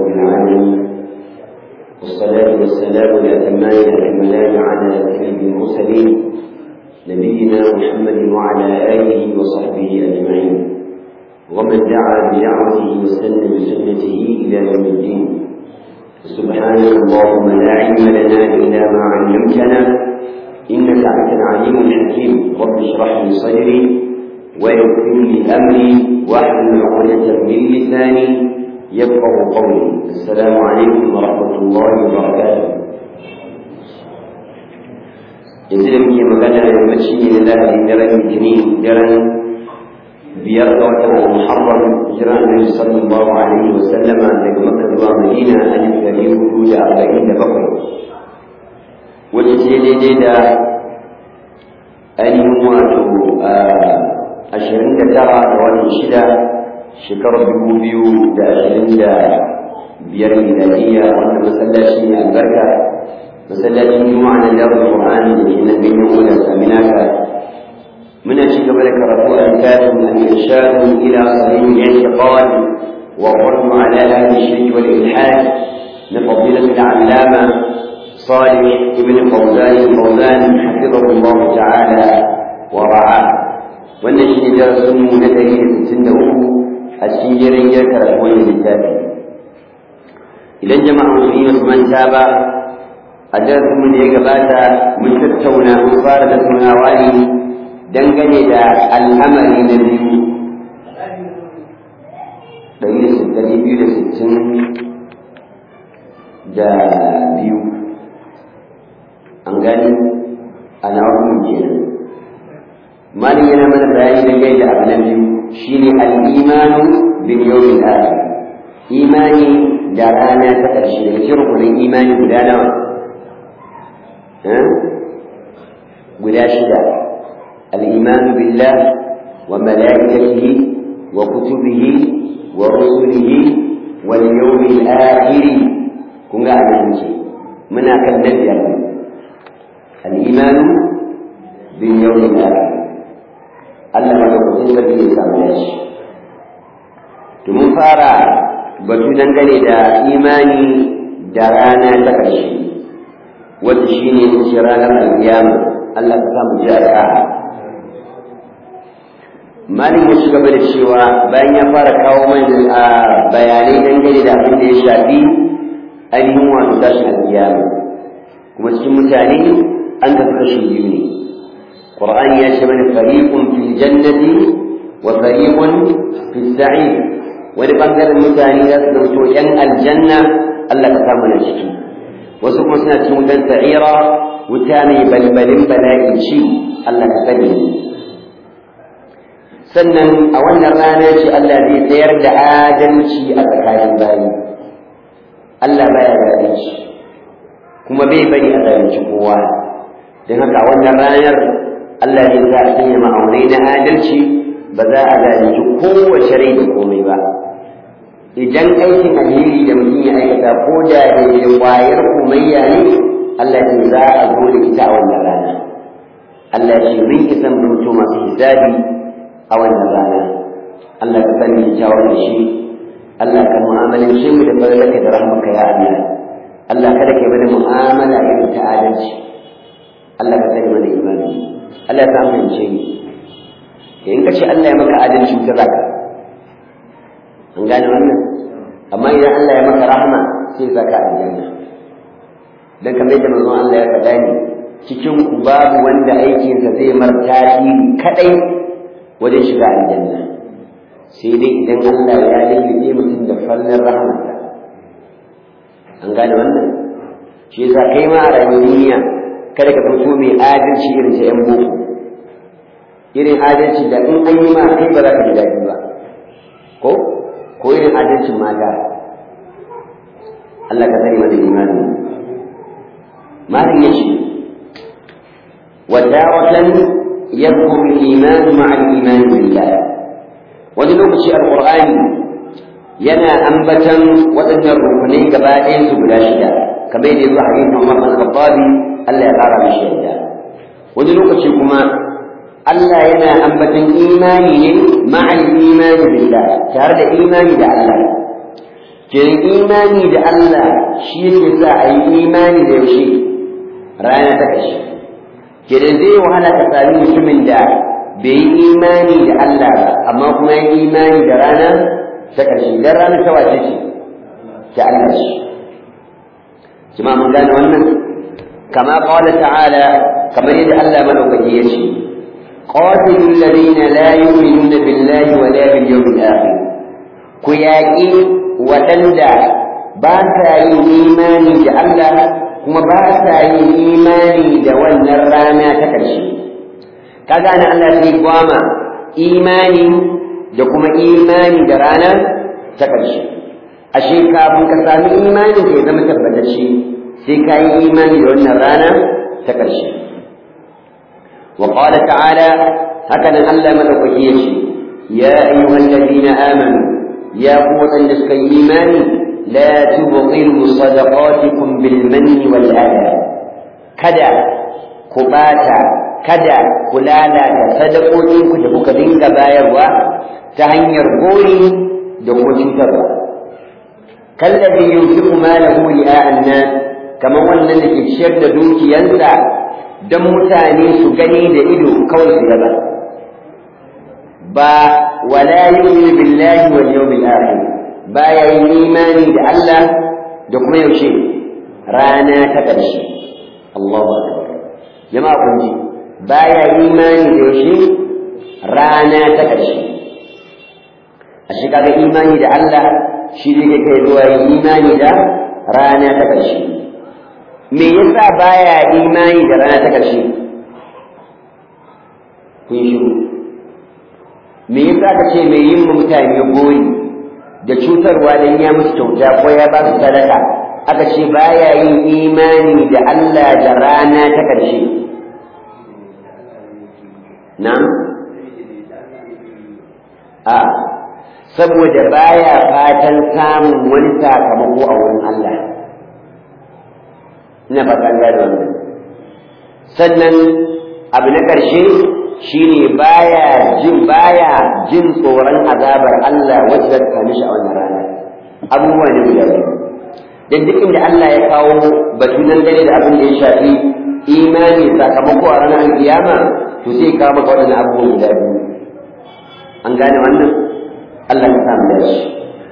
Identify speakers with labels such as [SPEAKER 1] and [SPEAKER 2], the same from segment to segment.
[SPEAKER 1] رب العالمين والصلاة والسلام الأتمان الأكملان على سيد المرسلين نبينا محمد وعلى آله وصحبه أجمعين ومن دعا بدعوته وسن بسنته إلى يوم الدين سبحانك اللهم لا علم لنا إلا ما علمتنا إنك أنت العليم الحكيم رب اشرح لي صدري ويغفر لي أمري واحلل عقدة من لساني يفقه قولي السلام عليكم ورحمة الله وبركاته yanzu da muke magana yammaci ne na lahadi daren litinin daren biyar ga watan muharram hijira annabi sallallahu alaihi wa sallama daga makka zuwa madina alif dari hudu da arba'in da bakwai wacce ce daidai da ainihin wato ashirin da tara da watan shida shekarar dubu biyu da ashirin da biyar miladiyya wanda masallaci ne albarka masallacin juma'a na darul qur'ani da ke nan ganyen wadda saminaka muna ci gaba da karatu a littafin al-irshad ila sahih al-i'tiqad wa qurbu ala ahli shirk wal ilhad na fadilat al-allama صالح ابن فوزان فوزان حفظه الله تعالى ورعاه wannan shi ne darasin mu na ɗari da sittin da uku a cikin jerin ya karatu wannan littafi idan jama'a musulmi ba su manta ba a darasin mu da ya gabata mun tattauna mun fara tattaunawa ne dangane da al'amari na biyu ɗari da sittin biyu da sittin da biyu an gani a nawa kenan malin yana mana bayani da gaida abu na biyu shine al-imanu bil yawmil akhir imani da rana ta ƙarshe daga cikin rukunin imani guda nawa guda shida al-imanu billah wa malaikatihi wa kutubihi wa rusulihi wal yawmil akhir kun ga abin ce muna kan na biyar al-imanu bil yawmil akhir Allah madaukakin sarki ya samu dashi. To mun fara batu dangane da imani da rana ta ƙarshe, wata shi ne ce ranar alƙiyama, Allah ka samu ji a Malin ya shiga da cewa bayan ya fara kawo mana a bayanai dangane da abin da ya shafi ainihin wato tashin alƙiyama. Kuma cikin mutane an kasu kashi biyu ne. القرآن يشمل فريق في الجنة وفريق في السعير ولبنجر المتاني يسلم ين الجنة ألا تسامنا شكي وسكم سنة مدن سعيرا وتاني بلبل بلاء شي ألا تسمي sannan a wannan rana ce Allah zai tsayar da adalci a tsakanin bayi Allah baya zalunci kuma bai bari a zalunci kowa don haka a wannan ranar Allah ne za a sanya ma'aunai na adalci ba za a zalunci kowace rai da komai ba idan aikin alheri da mutum ya aikata ko da da wayar kumayya ne Allah ce za a zo da ita a wannan rana Allah ce mun isan mutu masu hisabi a wannan rana Allah ka sani kyawun da shi Allah ka mu'amalin shi mu da farlaka da rahmaka ya Allah Allah kada ka bada mu'amala irin ta adalci Allah ka sani mana imani Allah ya fahimce ni in ka ce Allah ya maka adalci ta zaka an gane wannan amma idan Allah ya maka rahama sai zaka aljanna dan kamar yadda manzon Allah ya faɗa ni cikin ku babu wanda aikinsa zai mar tasiri kadai wajen shiga aljanna sai dai idan Allah ya lullube mutum da fallar rahamarsa an gane wannan shi yasa kai ma a rayuwar duniya kada ka fito mai adalci irin ta 'yan boko irin adalci da in an yi ma kai ba za ka ji daɗi ba ko ko irin adalcin mata Allah ka sani mana imani malin ya ce wadawatan yadhkur al-iman ma'a al-iman billah wani lokaci alqur'ani yana ambatan waɗannan rukunai gaba ɗayan su guda shida kamar yadda yazo hadisin Umar bin Khattab Allah ya ƙara mishi yadda wani lokaci kuma Allah yana ambatan imani ne ma'al imani billah tare da imani da Allah kenan imani da Allah shi yake sa a yi imani da yaushe rana ta ƙarshe kenan zai wahala ka sami mutumin da bai yi imani da Allah ba amma kuma ya yi imani da rana ta ƙarshe dan rana ta wace ce ta Allah ce jama'a mun gane wannan kama qala ta'ala kamar yadda Allah madaukaki ya ce qatilul ladina la yu'minuna billahi wa la bil yawmil akhir ku yaƙi waɗanda ba sa yin imani da Allah kuma ba sa yin imani da wannan rana ta ƙarshe kaga na Allah sai gwama imani da kuma imani da rana ta ƙarshe ashe kafin ka sami imani da ya zama tabbatacce sai ka yi imani da wannan rana ta ƙarshe wa qala ta'ala haka nan Allah madaukaki ya ce ya ayyuhal ladina amanu ya ku waɗanda suka yi imani la tubtilu sadaqatikum bil manni wal adha kada ku bata kada ku lalata sadaqoƙinku da kuka dinga bayarwa ta hanyar gori da kuma cutarwa kallabi yunfiqu malahu ri'a an-nas kamar wannan da ke ciyar da dukiyansa don mutane su gani da ido kawai su gaba ba wala yu'minu billahi wal yawmil akhir baya yin imani da Allah da kuma yaushe rana ta ƙarshe Allahu akbar jama'a kun ji baya imani da yaushe rana ta ƙarshe a shi kaga imani da Allah shi ne kai zuwa imani da rana ta ƙarshe me yasa baya imani da rana ta ƙarshe kun shiru me yasa ka ce mai yin mutane gori da cutarwa dan ya musu kyauta ko ya ba su sadaka aka ce baya yin imani da Allah da rana ta ƙarshe na a saboda baya fatan samun wani sakamako a wurin Allah ina fatan gane wannan sannan abu na ƙarshe shine baya jin baya jin tsoron azabar Allah wacce ta mishi a wannan rana abubuwa ne guda biyu dan duk inda Allah ya kawo batu nan gane da abin da ya shafi imani sakamako a ranar kiyama to sai kawo maka waɗannan abubuwan guda biyu an gane wannan Allah ya samu da shi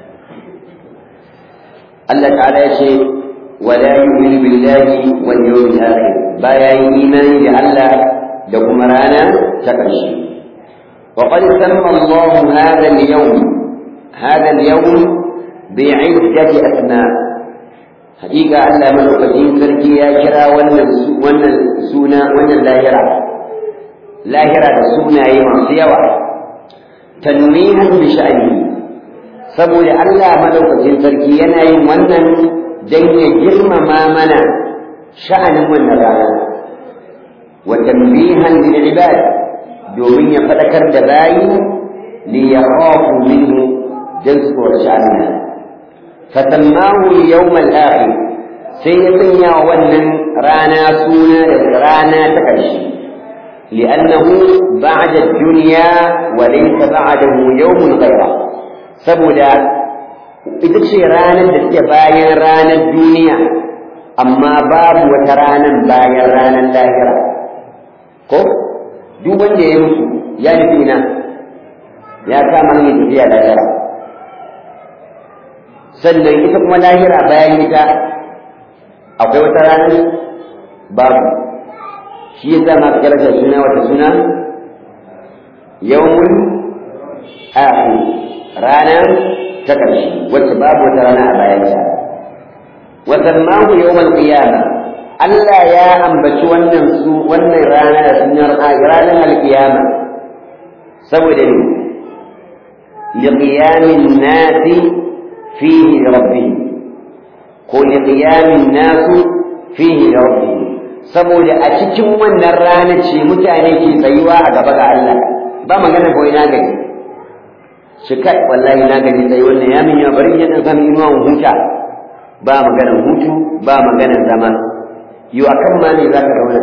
[SPEAKER 1] Allah ta'ala ya ce wala yu'minu billahi wal yawmil akhir baya yin imani da Allah da kuma rana ta ƙarshe وقد سمى الله هذا اليوم هذا اليوم بعدة أسماء حقيقة ألا ملوكتين سركي يا كرا ون سونا ون لاهرة لاهرة سونا يما سيوا تنويها بشأنه saboda Allah madaukakin sarki yana yin wannan don ya girmama mana sha'anin wannan rana wa tanbihan lil ibad domin ya fadakar da bayi li yakhafu minhu dan su tsoraci Allah fasammahu yawm al-akhir sai ya sanya wannan rana suna da rana ta ƙarshe li'annahu ba'da ad-dunya wa laysa ba'dahu yawmun ghayra saboda ita ce ranar da take bayan ranar duniya amma babu wata ranar bayan ranar lahira ko duk wanda ya mutu ya nufi na ya kama hanyar tafiya lahira sannan ita kuma lahira bayan ita akwai wata ranar babu shi ya sa masu karanta suna wata suna yawmun akhir rana ta ƙarshe wacce babu wata rana a bayanta wa sammahu yawmal qiyamah Allah ya ambaci wannan su wannan rana da sunan ranar alkiyama saboda ne liqiyamin nasi fihi rabbih ko liqiyamin nasu fihi rabbih saboda a cikin wannan rana ce mutane ke tsayuwa a gaba ga Allah ba magana ko ina gani shi kai wallahi na gani sai wannan ya min ya bari yana zama inuwa huta ba maganar hutu ba maganar zama yi a kan ma ne za ka zauna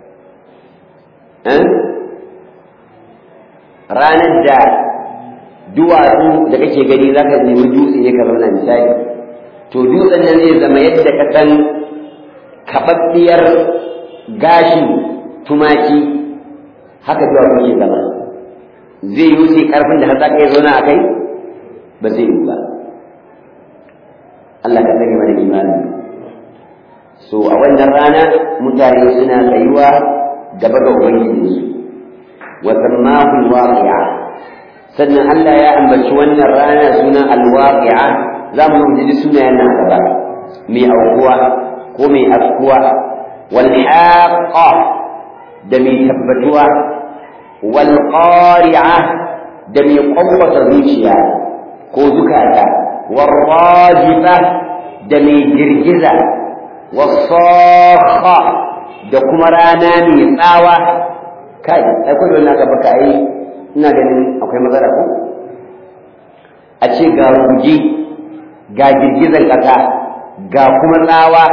[SPEAKER 1] ranar da duwatsu da kake gani za ka nemi dutse ne ka zauna misali to dutsen nan zai zama yadda ka san kaɓaɓɓiyar gashin tumaki haka duwatsu ke zama zai yi wuce ƙarfin da har za ka iya zauna a kai ba zai yi ba Allah ka tsare mana imani so a wannan rana mutane suna tsayuwa gaba ga ubangijinsu wa sammahu alwaqi'a sannan Allah ya ambaci wannan rana sunan alwaqi'a za mu ji sunayen nan gaba mai aukuwa ko mai afkuwa wal haqqa da mai tabbatuwa wal qari'a da mai kwakwata zuciya ko zukata wal rajifa da mai girgiza wasakha da kuma rana mai tsawa kai ai kullu na gaba ka ai ina ganin akwai matsala ko a ce ga ruji ga girgizar kasa ga kuma tsawa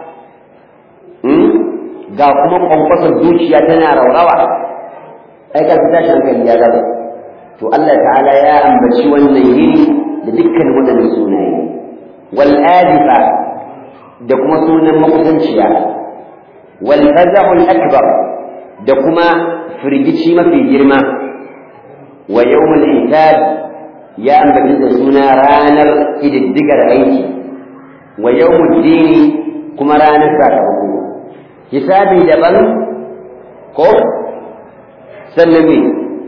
[SPEAKER 1] ga kuma kwankwasar zuciya tana raurawa ai ka fita shi hankali ya gaba to Allah ta'ala ya ambaci wannan yini da dukkan waɗannan sunaye wal adifa da kuma sunan makusanciya wal faza'ul akbar da kuma firgici mafi girma wa yawmul hisab ya ambaci da suna ranar ididdigar aiki wa yawmul dini kuma ranar sakamako hisabi daban ko sannan me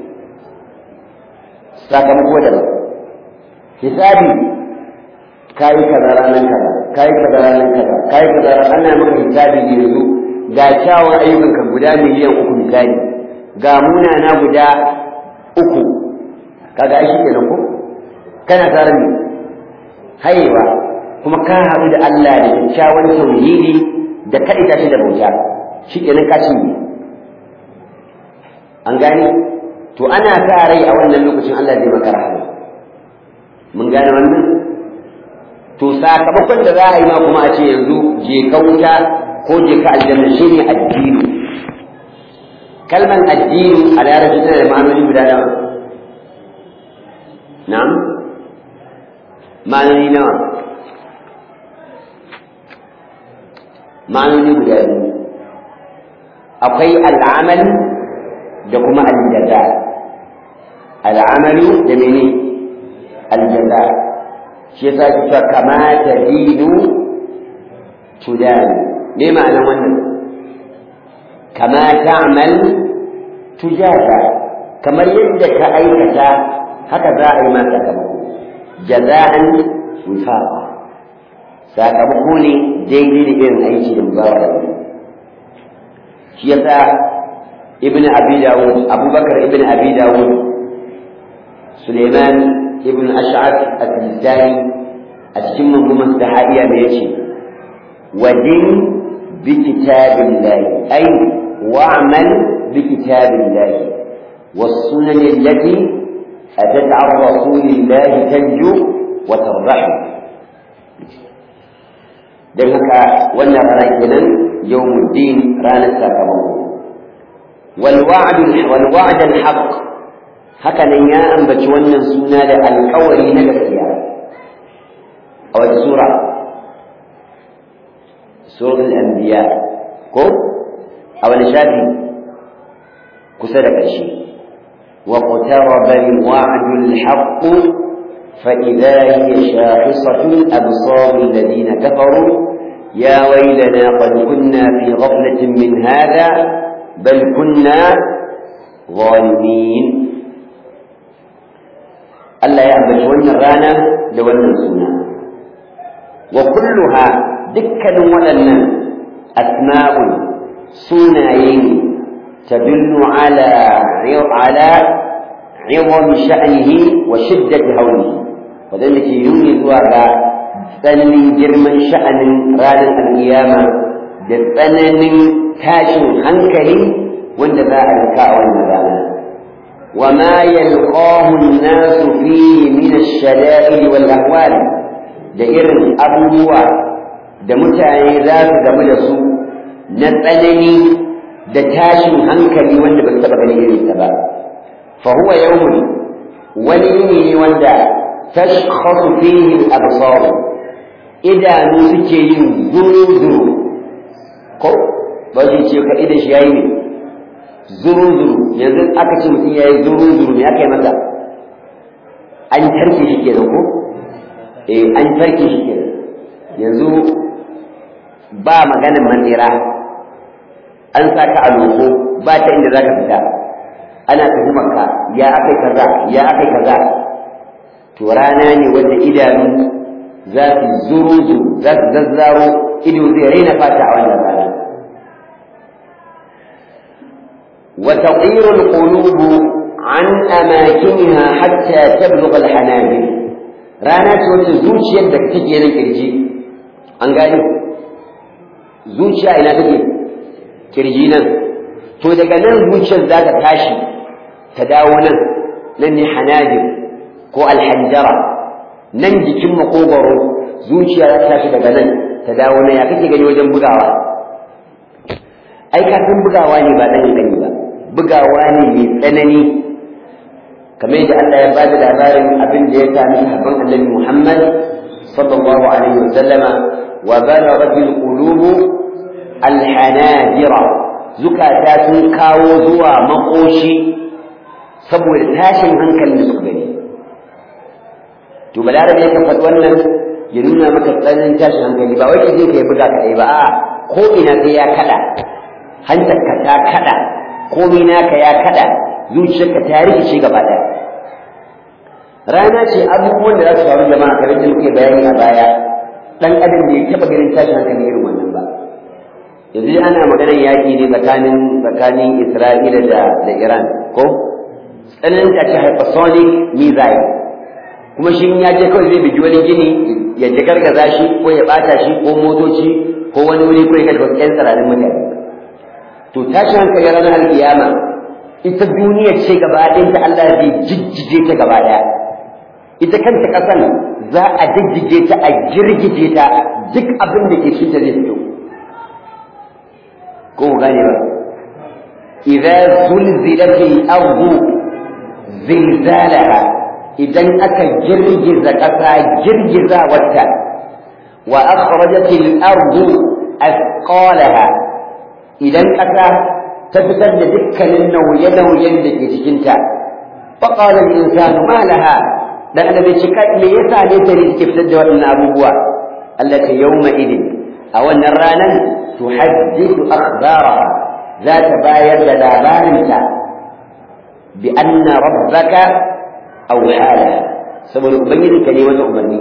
[SPEAKER 1] sakamako daban hisabi kayi kaza ranar kaza kayi kaza ranar kaza kayi kaza ranar ana maka hisabi ne yanzu ga kyawun ayyukanka guda miliyan uku misali ga munana guda uku kaga ai shi ko kana tsarin ne haiwa kuma ka haɗu da Allah da kyakkyawan tauhidi da kaɗaita shi da bauta shi kenan ka cinye an gane to ana sa rai a wannan lokacin Allah zai maka rahama mun gane wannan to sakamakon da za a yi ma kuma a ce yanzu je ka wuta ko je ka aljanna shine addini kalman addini a larabci tana da ma'anoni guda nawa na'am ma'anoni nawa ma'anoni guda biyu akwai al'amal da kuma aljaza al'amalu da mene aljaza shi yasa ki cewa kama ta dinu tudani me ma'anar wannan kama ta'mal tujaza kamar yadda ka aikata haka za a yi ma sakamako jaza'an wifaqa sakamako ne daidai da irin aiki da mubawa shi yasa ibn abi dawud abubakar ibn abi dawud suleiman ibn ash'ab al-tijani a cikin mangumar sahariya da yace wadin bi kitabillahi ay wa'mal bi kitabillahi والسنن التي أتت عن رسول الله تنجو وتربح don haka wannan rana kenan yawmuddin ranar sakamako wal wa'd al haqq haka nan ya ambaci wannan suna da alƙawari na gaskiya a wata sura suratul anbiya ko a wani shafi kusa da ƙarshe wa qataraba al wa'd al haqq فإذا هي شاخصة أبصار الذين كفروا يا ويلنا قد كنا في غفلة من هذا بل كنا ظالمين ألا يعبد ون الرانا لون سنة وكلها دكا ولنا أسماء سنين تدل على على عظم شأنه وشدة هوله wadanda ke nuni zuwa ga tsananin girman sha'anin ranar alkiyama da tsananin tashin hankali wanda za a rika a wannan rana wa ma yalqahu an-nasu fihi min ash-shada'id wal ahwal da irin abubuwa da mutane za su gamu da su na tsanani da tashin hankali wanda ba su taɓa ganin irinsa ba fa huwa yawmun wani yini ne wanda tashkhasu fihi al-absar idanu suke yin zuru-zuru ko ba shi ce ka idan shi yayi ne zuru-zuru yanzu aka ce mutum yayi zuru-zuru me aka yi masa an tarke shi kenan ko eh an tarke shi kenan yanzu ba maganin mandira an saka a loko ba ta inda zaka fita ana tuhumar ka ya akai kaza ya akai kaza to rana ne wanda idanu za su zuru zuru za su zazzaro ido zai raina fata a wannan rana wa taqiru al-qulub an amakiniha hatta tablugha al-hanajir rana ce wacce zuciyar da take nan kirji an gani zuciya ina take kirji nan to daga nan zuciyar za ta tashi ta dawo nan nan ne hanajir ko alhanjara nan jikin makogwaro zuciya za ta tashi daga nan ta dawo nan ya kake gani wajen bugawa ai kafin bugawa ne ba dan gani ba bugawa ne mai tsanani kamar yadda Allah ya bada labarin abin da ya sami sahabban Annabi Muhammad sallallahu alaihi wa sallama wa balaghat al-qulub al-hanajira zukata sun kawo zuwa makoshi saboda tashin hankalin da suka gani to balarabe ya faɗi wannan ya nuna maka tsananin tashin hankali ba wai ka je ka yi buga kaɗai ba a ko ina sai ya kaɗa hantarka ta kaɗa komai naka ya kaɗa zuciyarka ta rikice gaba ɗaya rana ce abubuwan da za su faru jama'a kamar da muke bayani a baya ɗan adam bai taɓa ganin tashin hankali irin wannan ba yanzu ana maganar yaƙi ne tsakanin tsakanin Isra'ila da da Iran ko tsananin ta ce hypersonic missile kuma shi ya je kawai zai bigi wani gini ya gargaza shi ko ya bata shi ko motoci ko wani wuri ko ya kashe wasu 'yan tsirarin mutane to tashi hankali ranar alkiyama ita duniyar ce gaba ɗayanta Allah zai jijjige ta gaba ɗaya ita kanta ƙasan za a jijjige ta a girgije ta duk abin da ke shi ta zai fito ko mu gane ba idza zulzilatil ardu zilzalaha idan aka girgiza ƙasa girgiza wata wa akhrajatil ardu athqalaha idan ƙasa ta fitar da dukkanin nauye-nauyen da ke cikinta faqala al-insanu ma laha dan adam ya cika me yasa ne ta ne take fitar da waɗannan abubuwa Allah ta yawma idin a wannan ranan tuhaddithu akhbaraha za ta bayar da labarinta bi anna rabbaka aw hala saboda ubangiji ka ne wata umarni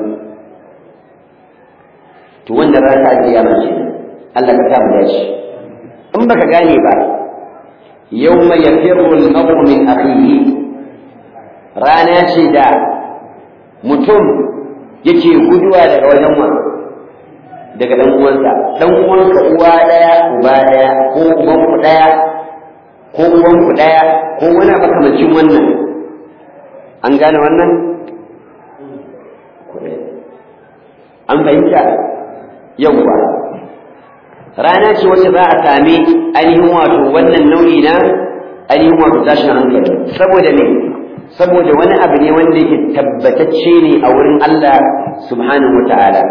[SPEAKER 1] to wannan rana ta kiyama ce Allah ka samu dashi in baka gane ba yawma yafirru al-mar'u min akhihi rana ce da mutum yake guduwa daga wajen wa daga dan uwansa dan uwanka uwa daya uba daya ko uban ku daya ko uwan ku daya ko wani makamancin wannan an gane wannan an fahimta yawwa rana ce wacce za a sami ainihin wato wannan nau'i na ainihin wato tashin hankali saboda me saboda wani abu ne wanda yake tabbatacce ne a wurin Allah subhanahu wa ta'ala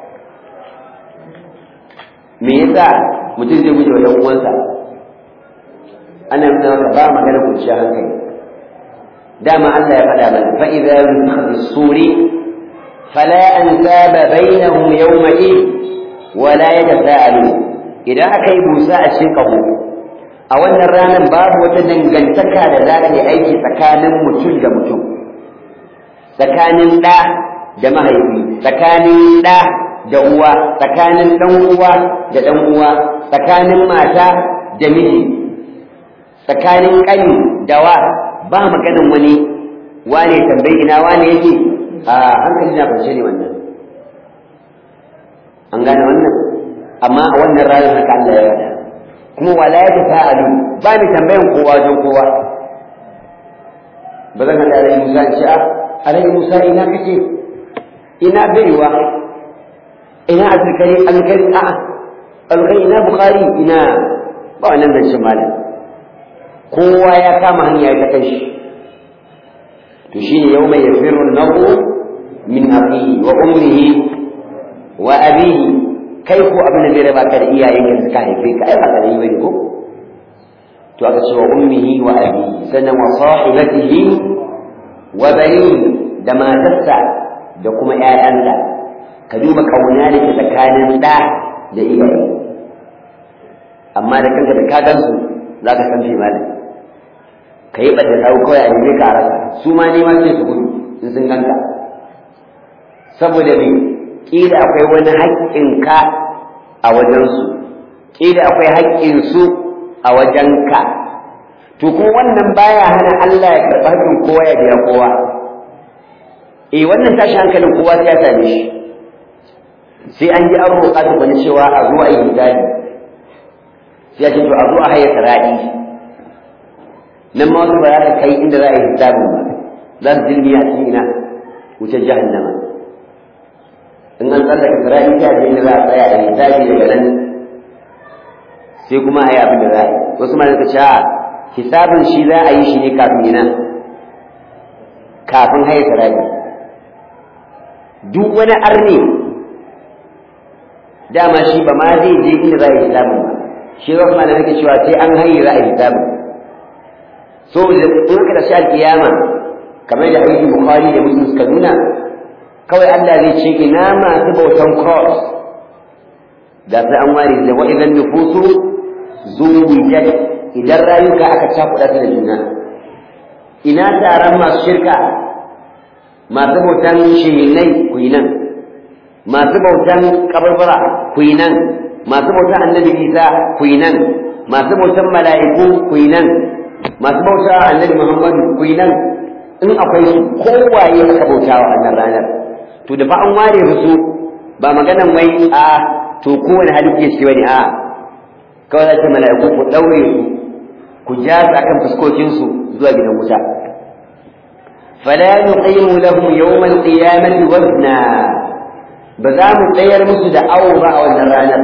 [SPEAKER 1] me yasa mutum zai guje wa ɗan uwansa ana nuna maka ba magana kunciya hankali dama Allah ya faɗa mana fa idza nufikha bis-suri fala ansaba bainahum yawma id wala yatasaalu idan aka yi busa a cikin kaho a wannan ranar babu wata dangantaka da za ta yi aiki tsakanin mutum da mutum tsakanin ɗa da mahaifi tsakanin ɗa da uwa tsakanin ɗan uwa da ɗan uwa tsakanin mata da miji tsakanin ƙani da wa ba maganin wani wane tambayi ina wane yake a hankali na kwance ne wannan an gane wannan amma a wannan ranar haka Allah ya faɗa kuma wala ya tafa'alu ba ni tambayan kowa wajen kowa ba zan haɗa alai Musa in ce a alai Musa ina kake ina baiwa ina azkari alkari a alkari ina bukhari ina ba wannan zan shi malam kowa ya kama hanya ya kai shi to shine yawma yafirru an-nabu min abihi wa ummihi wa abihi kai ko abin da zai raba ka da iyayen ka suka haife ka ai ba ka yi bane ko to aka ce wa ummihi wa abihi sannan wa sahibatihi wa banihi da matarsa da kuma ƴaƴansa ka duba kauna da ke tsakanin ɗa da iyaye amma da kanka da ka gansu za ka san malam ka yi ɓadda sau kawai a neme ka a rasa su ma nema sai su gudu in sun ganka saboda me ƙila akwai wani haƙƙinka a wajensu ƙila akwai haƙƙinsu a wajenka to kuma wannan baya hana Allah ya karɓi haƙƙin kowa ya biya kowa eh wannan tashi hankalin kowa sai ya same shi sai an ji an roƙa da wani cewa a zo a yi hisabi sai ya ce to a zo a haye sara'i nan ma wasu ba za su kai inda za a yi hisabin ba za su jirgi a cikin ina wuce jahannama in an tsallaka sara'i sai a je inda za a tsaya a yi hisabi daga nan sai kuma a yi abin da za a yi wasu ma suka ce hisabin shi za a yi shi ne kafin ina kafin haye sara'i duk wani arne dama shi ba ma zai je inda za a yi hisabin ba shi wasu ma da nake cewa sai an haye za a yi hisabin so da in ka tashi alkiyama kamar da aiki bukhari da muslim suka nuna kawai Allah zai ce ina masu bautan cross da sai an ware da wa'idan nufusu zuwijat idan rayuka aka cakuɗa su da juna ina taron masu shirka masu bautan shehinai ku yi nan masu bautan kabarbara ku yi nan masu bautan annabi isa ku yi nan masu bautan mala'iku ku yi nan masu bauta annabi muhammadu ku yi nan in akwai su kowaye aka bauta wa annan ranar to da fa an ware su ba maganan wai a to kowane hali ke shi bane a kawai za ta mala'iku ku daure su ku ja su akan fuskokinsu zuwa gidan wuta فلا نقيم لهم يوم القيامة وزنا بذام الطير مسد أو رأوا النرانة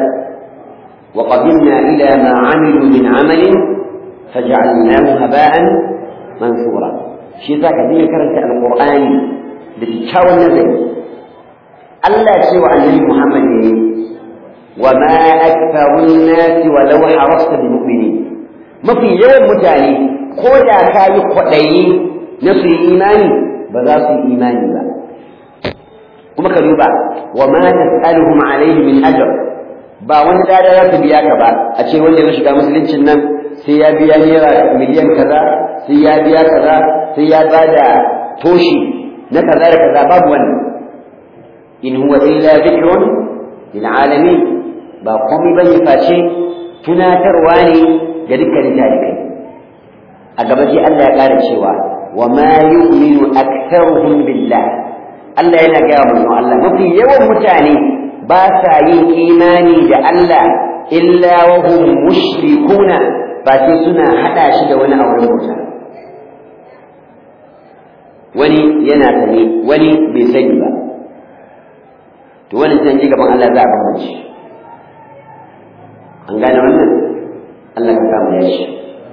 [SPEAKER 1] وقدمنا إلى ما عملوا من عمل فجعلناه هباء منثورا شيء ذاك دين كرنت القرآن بتشاور النبي الله سوى النبي محمد وما أكثر الناس ولو حرصت بمؤمنين ما في يوم متالي كودا كاي قدي نصر إيماني بذات إيماني بقى kuma ka duba wa ma tas'aluhum alayhi min ajr ba wani dada za su biya ka ba a ce wanda ya shiga musuluncin nan sai ya biya naira miliyan kaza sai ya biya kaza sai ya bada toshi na kaza da kaza babu wannan in huwa illa dhikrun lil alamin ba komai bane face tunatarwa ne ga dukkanin talibai a gaba sai Allah ya ƙara cewa wa ma yu'minu aktharuhum billah Allah yana gaya wa Allah mafi yawan mutane ba sa yin imani da Allah illa wa hum mushrikuna ba sai suna hada shi da wani auren bauta wani yana sani wani bai sani ba to wani san ji gaban Allah za a bambance an gane wannan Allah ka samu ya shi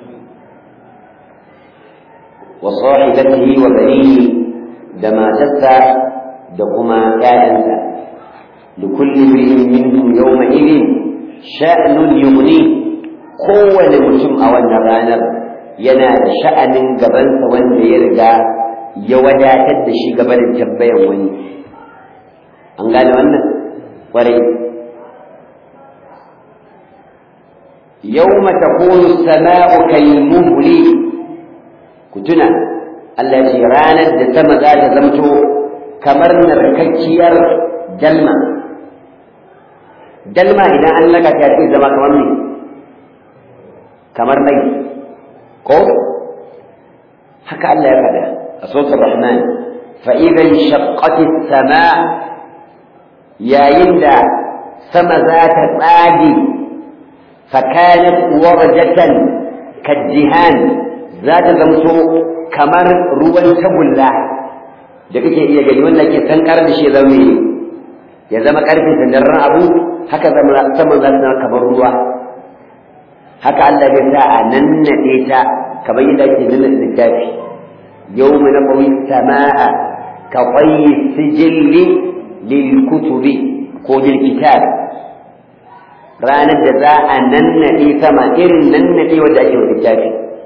[SPEAKER 1] wa sahibatihi wa banihi da matarsa da kuma ƴaƴansa da kulli bi'in minhum yawma idin sha'nun yughni kowane mutum a wannan ranar yana da sha'anin gabansa wanda ya riga ya wadatar da shi gaba da tambayan wani an gane wannan kwarai yawma takunu as-sama'u kal-muhli ku tuna Allah ce ranar da sama za ta zamto kamar narkakkiyar dalma dalma idan an laka ta ce zama kamar ne kamar mai ko haka Allah ya faɗa a sautar rahman fa'idan shaqqati sama yayin da sama za ta tsage fakanat warjatan kaddihan za ta zamto kamar ruwan tagulla da kake iya gani wanda ke sankar da shi zama ya zama karfin sandarren abu haka zama saman za su kamar ruwa haka Allah zai sa a nannaɗe ta kamar yadda ake nannaɗe littafi yawma naqwi as-samaa ka qayyi sijilli lil kutubi ko lil kitab ranar da za a nannaɗe sama irin nannaɗe wanda ake wa littafi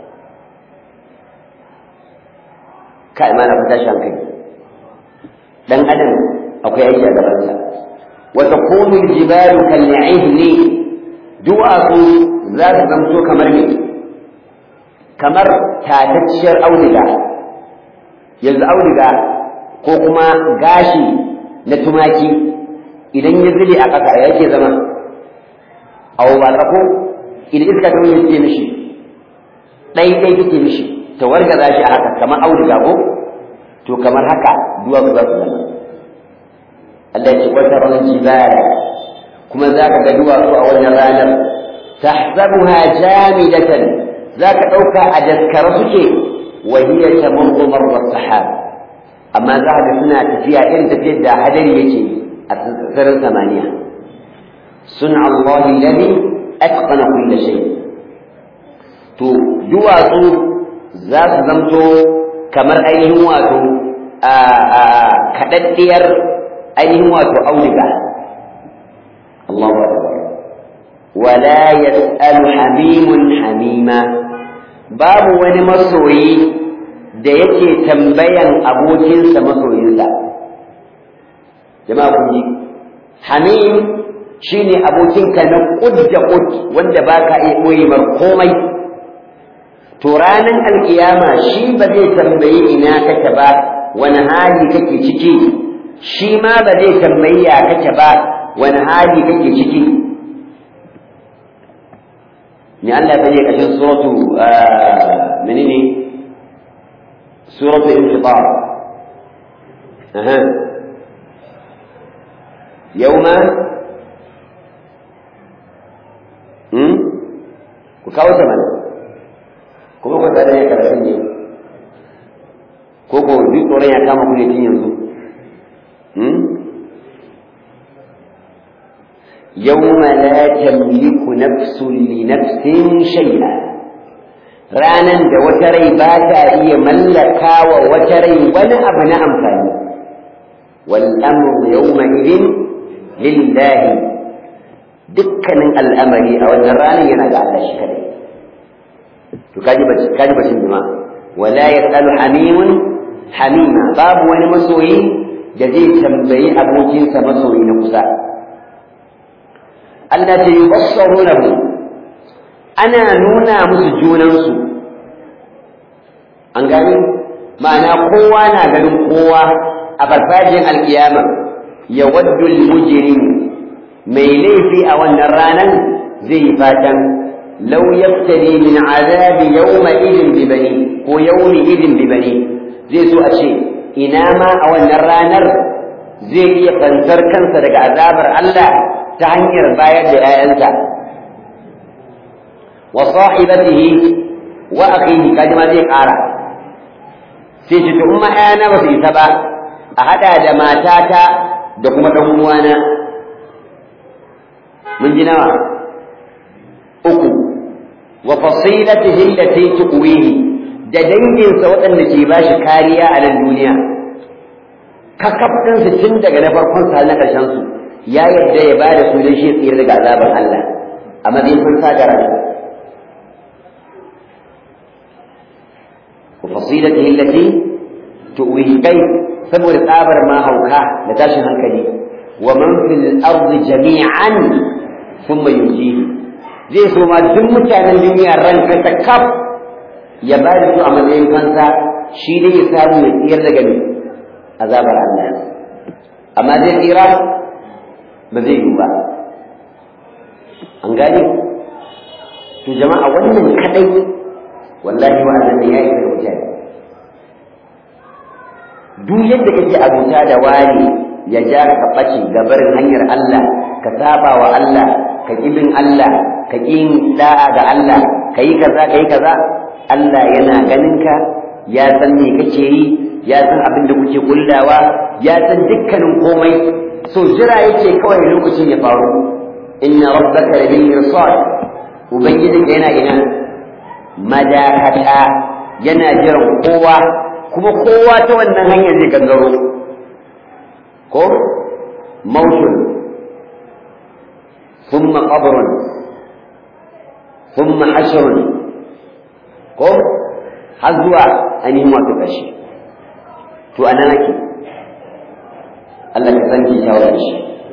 [SPEAKER 1] kai ma na fita shi hankali dan adam akwai aiki a gabansa wa takunu al-jibalu kal-'ihni duwatsu za su zamto kamar me kamar tatacciyar auduga yanzu auduga ko kuma gashi na tumaki idan ya zube a ƙasa ya ke zama abu ba tsako idan iska ta wani take mishi ɗai ɗai take mishi ta wargaza shi a haka kamar auduga ko to kamar haka duwatsu za su zama Allah ya ce wata ran jibala kuma za ka ga duwatsu a wannan ranar tahsabuha jamidatan za ka ɗauka a daskara suke wa hiya tamurru marra sahab amma za ka suna tafiya irin tafiyar da hadari yake a sararin samaniya sun'a Allah alladhi atqana kull shay to duwatsu za su zamto kamar ainihin wato a kaɗaɗɗiyar ainihin wato auduga Allahu akbar wala yas'alu hamimun hamima babu wani masoyi da yake tambayan abokinsa masoyinsa jama'a kun ji hamim shine abokinka na kud da kud wanda baka iya boye mar komai to ranan alkiyama shi ba zai tambayi ina kake ba wani hali kake ciki shi ma ba zai tambayi ya kake ba wani hali kake ciki ni Allah ta je kashin suratu menene suratu infitar aha yauma hmm ku kawo ta mana kuma ku tsada ya karatun ne ko ko duk tsoron ya kama ku ne tun yanzu hmm يوم لا تملك نفس لنفس شيئا ranan da wata rai ba ta iya mallaka wa wata rai wani abu na amfani wal amru yawma idin lillahi dukkanin al'amari a wannan ranar yana ga Allah shi kadai to kaji bace kaji bacin jama'a wala yasalu hamimun hamima babu wani masoyi da zai tambayi abokinsa masoyi na kusa Allah ta yubassarunahu ana nuna musu junansu an gani ma'ana kowa na ganin kowa a farfajiyar alkiyama ya waddu mujrim mai laifi a wannan ranar zai yi fatan law yaftadi min azabi yawma idin bi bani ko yawmi idin bi bani zai so a ce ina ma a wannan ranar zai iya fansar kansa daga azabar Allah ta hanyar bayar da ‘ya'yansa wa sahibatihi wa akhihi kaji ma zai ƙara sai ce in ma ‘ya'yana ba su isa ba a haɗa da matata da kuma ɗan uwana mun ji nawa uku wa fasilatihi allati tuqwihi da danginsa waɗanda ke ba shi kariya a nan duniya kakaftinsu tun daga na farkon sa na ƙarshen su ya yadda ya ba da su don shi tsira daga azabar Allah a matsayin kun sa gara wa fasilatihi allati tuwihi kai saboda tsabar ma hauka da tashin hankali wa man fil ardi jami'an thumma yujihi zai so ma duk mutanen duniya ran ta kaf ya ba da su a matsayin fansa shi ne ya samu ya tsira daga azabar Allah amma zai tsira ba zai yi ba an gane to jama'a wannan kadai wallahi wa annan ya yi da mutane duk yadda kake abuta da wani ya ja ka bace gabarin hanyar Allah ka saba wa Allah ka kibin Allah ka kin da'a ga Allah ka yi kaza ka yi kaza Allah yana ganin ka ya san me kake yi ya san abin da kuke kullawa ya san dukkanin komai so jira yake kawai lokacin ya faru inna rabbaka labil irsad ubangijin yana ina madakata yana jiran kowa kuma kowa ta wannan hanyar zai gangaro ko mautun thumma qabrun thumma hashrun ko har zuwa ainihin wato ƙarshe to a nan ake Allah ka san ki shawara shi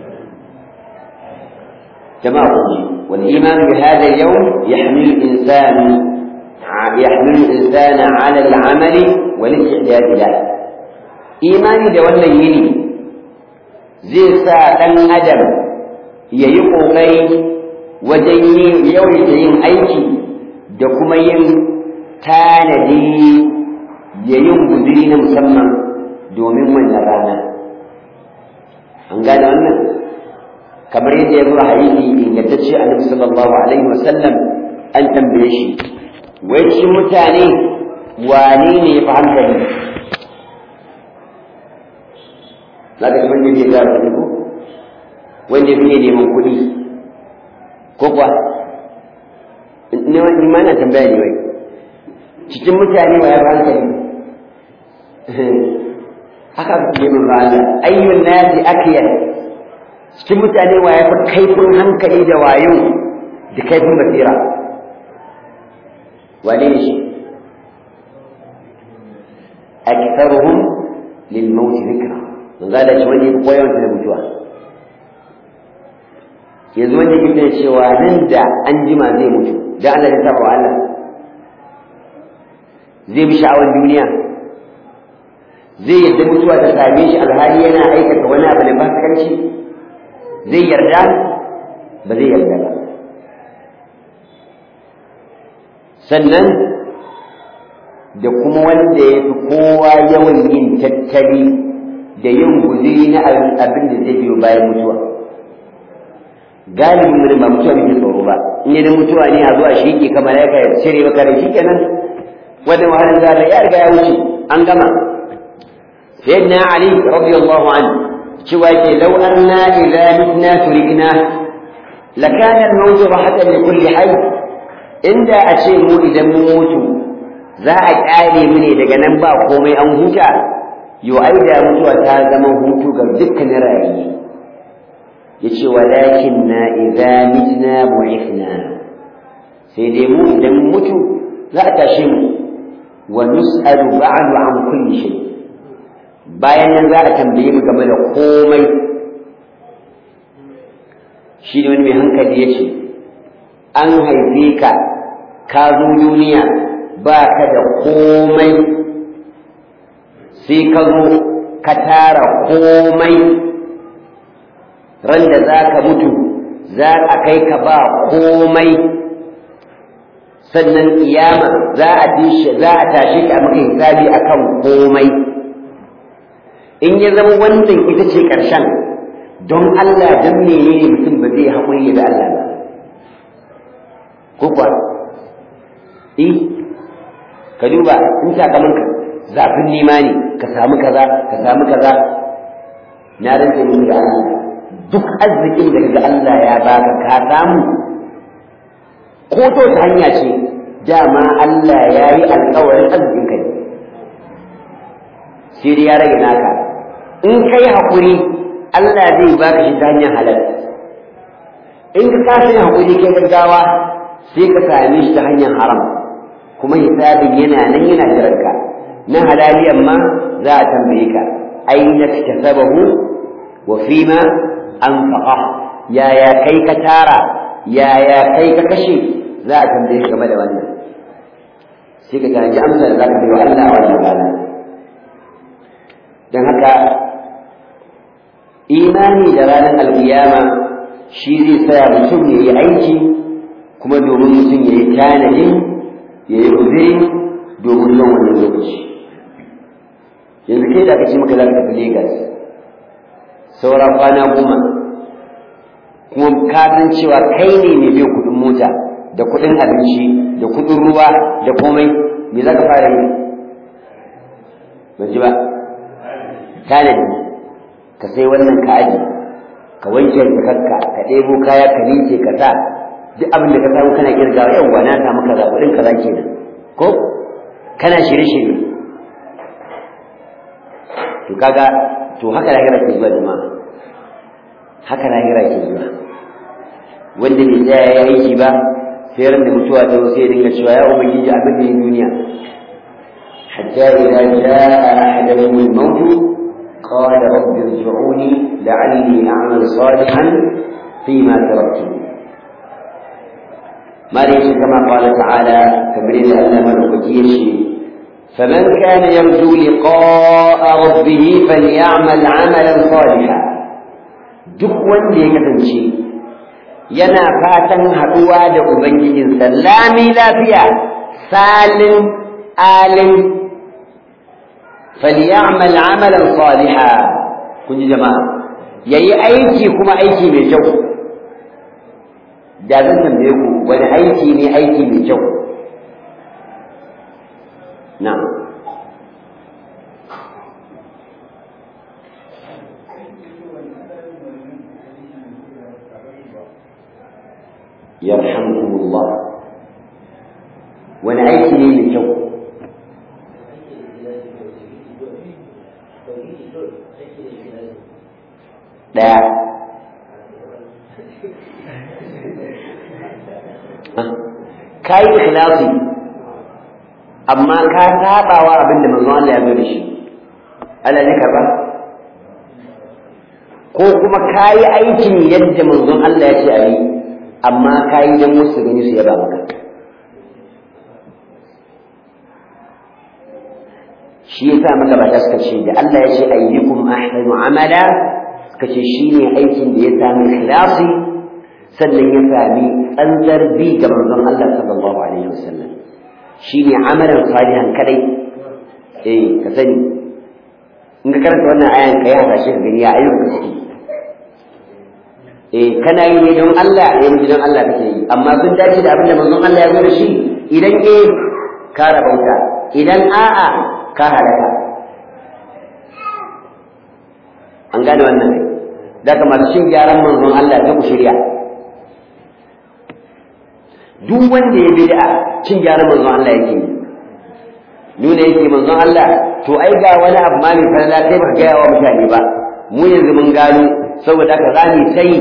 [SPEAKER 1] jama'a ku ji wal iman bi hadha al yawm yahmilu al-insan yahmilu al-insan ala al-amali wal istidad lahu imani da wannan yini zai sa dan adam yayi kokari wajen yin yawaita yin aiki da kuma yin tanadi ya yin guziri na musamman domin wannan rana an gane wannan kamar yadda ya zuwa hadisi ingantacce annabi sallallahu alaihi wasallam an tambaye shi wai cikin mutane wane ne ya fi hankali za ka wanda ya gara kuɗi ko wanda ya fiye neman kuɗi ko kuwa ni ma na tambaya ne wai cikin mutane wa ya fi hankali haka ku yi min rana ayyun nasi akiyar cikin mutane wa ya fi kaifin hankali da wayo da kaifin basira wane ne shi aktharuhum lil maut dhikra mun ga da shi wanda ya koya wanda da mutuwa yanzu wanda yake cewa nan da an jima zai mutu da Allah ya saba wa Allah zai bi sha'awar duniya zai yadda mutuwa ta same shi alhali yana aikata wani abu da fasikanci zai yarda ba zai yarda ba sannan da kuma wanda ya fi kowa yawan yin tattali da yin guziri na abin da zai biyo bayan mutuwa galibin mu ba mutuwa muke tsoro ba in yi mutuwa ne a zuwa shi ke kamar ya ya cire maka da shi kenan wannan wahalar zara ya riga ya wuce an gama sayyidina ali radiyallahu anhu cewa ke law anna idza mitna turikna lakana al-maut rahatan li kulli hayy inda a ce mu idan mun mutu za a kyale mu ne daga nan ba komai an huta yo ai da mutuwa ta zama hutu ga dukkanin rayuwa yace walakin na idza mitna bu'ithna sai dai mu idan mutu za a tashe mu wa nus'alu ba'du an kulli shay bayan nan za a tambaye mu game da komai shi ne wani mai hankali yace an haife ka ka zo duniya ba ka da komai sai ka zo ka tara komai ran da za ka mutu za a kai ka ba komai sannan kiyama za a za a tashi ka maka hisabi akan komai in ya zama wannan ita ce ƙarshen don Allah don menene mutum ba zai haƙuri da Allah ba ko kuwa eh ka duba in sakamanka zafin nema ne ka samu kaza ka samu kaza na rantse muku da Allah duk arzikin da kaga Allah ya baka ka samu ko to ta hanya ce dama Allah ya yi alƙawarin arzikin kai sai dai ya rage naka in kai haƙuri Allah zai baka shi ta hanyar halal in ka kasa yin haƙuri kai gaggawa sai ka same shi ta hanyar haram kuma hisabin yana nan yana jiranka na halaliyan ma za a tambaye ka aina kasabahu wa fima anfaqa yaya kai ka tara yaya kai ka kashe za a tambaye ka game da wannan sai ka tanaji amsa da za ka wa Allah a wannan rana don haka imani da ranar alkiyama shi zai saya mutum ya yi aiki kuma domin mutum ya yi tanadi ya yi uzuri domin zuwan wannan lokaci yanzu kai da aka ce maka za ka tafi Legas saura kwana goma kuma ka san cewa kai ne mai biyan kuɗin mota da kuɗin abinci da kuɗin ruwa da komai me za ka fara yi ban ji ba tanadi ka sai wannan ka aji ka wanke jakarka ka ɗebo kaya ka ninke ka sa duk abin da ka samu kana kirgawa yawwa na samu kaza kuɗin kaza kenan ko kana shirye-shirye to kaga to haka lahira ke zuwa jama'a haka lahira ke zuwa wanda bai tsaya ya aiki ba sai ran da mutuwa ta zo sai dinga cewa ya ubangiji abin da duniya hatta idza jaa ahaduhum al-maut qala rabbi irji'uni la'alli a'mal salihan fima taraktu ما ليس كما قال تعالى كبرين أن ملكتي شيء فمن كان يرجو لقاء ربه فليعمل عملا صالحا duk wanda ya kasance yana fatan haɗuwa da ubangijinsa lami lafiya salin alin falyamal amalan saliha kun ji jama'a yayi aiki kuma aiki mai kyau da zan tambaye ku wani aiki ne aiki mai kyau na'am yarhamkumullah wani aiki ne mai kyau ɗaya ka yi ikhlasi amma ka sabawa abin da manzon Allah ya zo da shi Allah ne karba ko kuma ka yi aikin yadda manzon Allah ya ce a yi amma ka yi don wasu gani su yaba maka shi yasa magabata suka ce da Allah ya ce ayyukum ahsanu amala suka ce shine aikin da ya sami ikhlasi sannan ya sami tsantsar bi ga manzon Allah sallallahu alaihi wasallam shine amalan salihan kadai eh ka sani in ka karanta wannan ayan kai hasashe ka gani ya ayyuka suke eh kana yi ne don Allah ne miji don Allah kake yi amma sun dace da abin da manzon Allah ya zo da shi idan eh ka rabauta idan a'a ka halaka an gane wannan da kamar shin gyaran manzon Allah ta ku shirya duk wanda ya bid'a cin gyaran manzon Allah yake yi nuna yake manzon Allah to ai ga wani abu ma mai falala kai baka gaya wa mutane ba mu yanzu mun gano saboda ka zani sai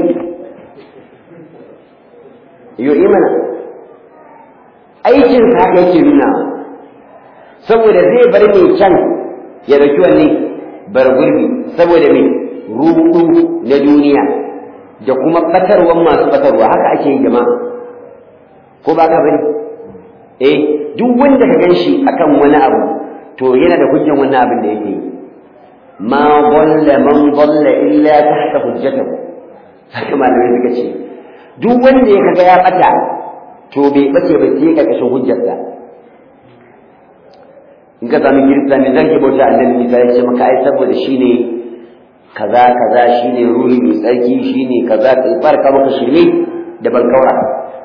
[SPEAKER 1] yo imana aikin sa haka yake nuna saboda zai bar mai can ya dauki wanne bar gurbi saboda mai ruɗu na duniya da kuma batarwan masu batarwa haka ake yi jama'a ko ba ka bane eh duk wanda ka ganshi akan wani abu to yana da hujjan wannan abin da yake ma dalla man dalla illa tahta hujjatahu haka malamai suka ce duk wanda ya kaga ya bata to bai bace ba sai karkashin hujjarsa in ka sami kirista ne zan ke bauta annabi Isa ya ce maka ai saboda shine kaza kaza shine ruhi mai tsarki shine kaza kai farka maka shirme da bankaura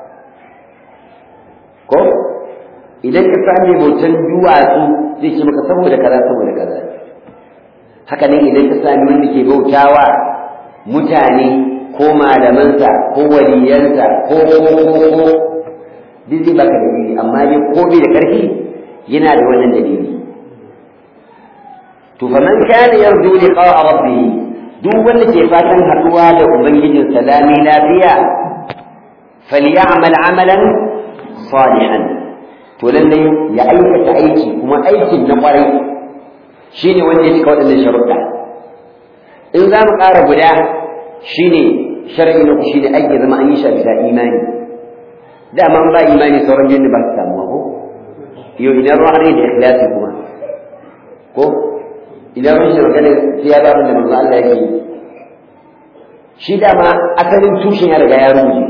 [SPEAKER 1] ko idan ka sami bautan duwatsu zai ce maka saboda kaza saboda kaza haka nan idan ka sami wanda ke bautawa mutane ko malamansa ko waliyansa ko ko ko ko duk zai baka dalili amma dai ko bai da karfi yana da wannan dalili to fa man kana yarju liqa'a rabbih duk wanda ke fatan haduwa da ubangijin salami lafiya falyamal amalan salihan to lallai ya aikata aiki kuma aikin na kwarai shine wanda ya cika waɗannan sharuɗa in za mu ƙara guda shine shar'i na ku shine aiki zama an yi shi bisa imani dama ba imani sauran jinni ba su samuwa ko yau idan ruwan ne da ikhlasi kuma ko idan ruwan shi magana sai ya ba da manzo Allah yake yi shi dama asalin tushen ya riga ya ruje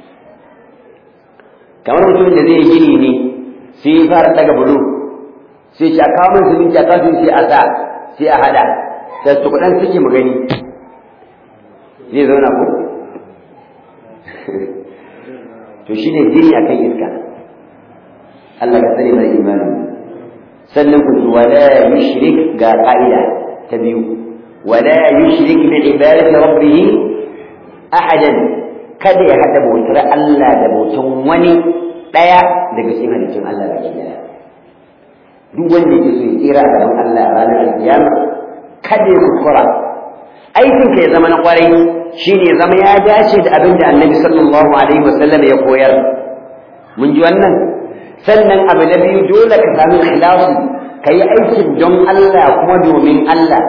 [SPEAKER 1] kamar mutumin da zai gini ne sai ya fara daga bulu sai shi a kawo min siminti a kawo sai a sa sai a hada sai su kudan suke mu gani zai zauna ko to shine gini akan iska Allah ka tsare mai imani sannan ku wala yushrik ga ka'ida ta biyu wala yushrik bi ibadati rabbih ahadan kada ya hada bautar Allah da bautan wani daya daga cikin halittun Allah baki daya duk wanda yake so ya tsira a gaban Allah a ranar alkiyama kada ya kuskura aikin ka ya zama na kwarai shine ya zama ya dace da abin da annabi sallallahu alaihi wasallam ya koyar mun ji wannan sannan abu na biyu dole ka sami ikhlasi ka yi aikin don Allah kuma domin Allah